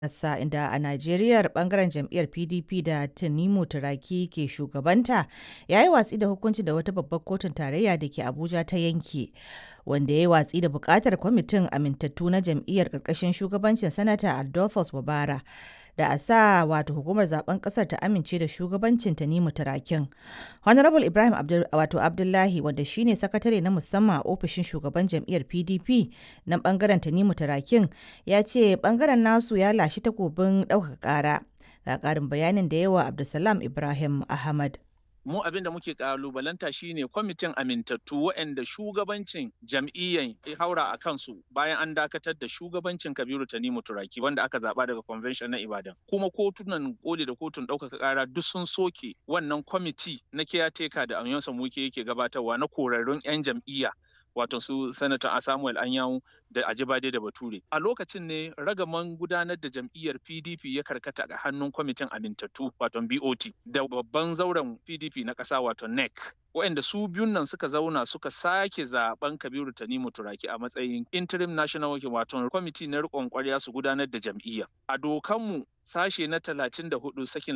ƙasa inda a Najeriya bangaren jam'iyyar PDP da Tanimu Turaki ke shugabanta ya yi watsi da hukuncin da wata babbar kotun tarayya da ke Abuja ta yanke wanda ya yi watsi da buƙatar kwamitin amintattu na jam'iyyar ƙarƙashin shugabancin Sanata Adolphus Wabara da a sa wato hukumar zaben ƙasar ta amince da shugabancin Tanimu Turakin. Honorable Ibrahim Abdul, wato Abdullahi wanda shine sakatare na musamman a ofishin shugaban jam'iyyar PDP na bangaren Tanimu Turakin ya ce bangaren nasu ya lashe takobin ɗaukaka ƙara. Ga ƙarin bayanin da yawa Abdulsalam Ibrahim Ahmad. mu abin da muke kalubalanta shine kwamitin amintattu waɗanda shugabancin jam'iyyan ya haura a kansu bayan an dakatar da shugabancin kabiru tanimu turaki wanda aka zaba daga convention na ibadan kuma kotunan koli da kotun ɗaukaka ƙara duk sun soke wannan kwamiti na kiyateka da amiyonsa muke yake gabatarwa na korarrun 'yan jam'iyya wato su sanata samuel anyanwu da ajibade da bature a lokacin ne ragaman gudanar da jam'iyyar pdp ya karkata ga hannun kwamitin amintattu wato bot da babban zauren pdp na ƙasa wato nec waɗanda su biyun nan suka zauna suka sake zaben kabiru tanimu turaki a matsayin interim national working wato kwamiti na riƙon ƙwarya su gudanar da jam'iyya a dokanmu sashe na 34 sakin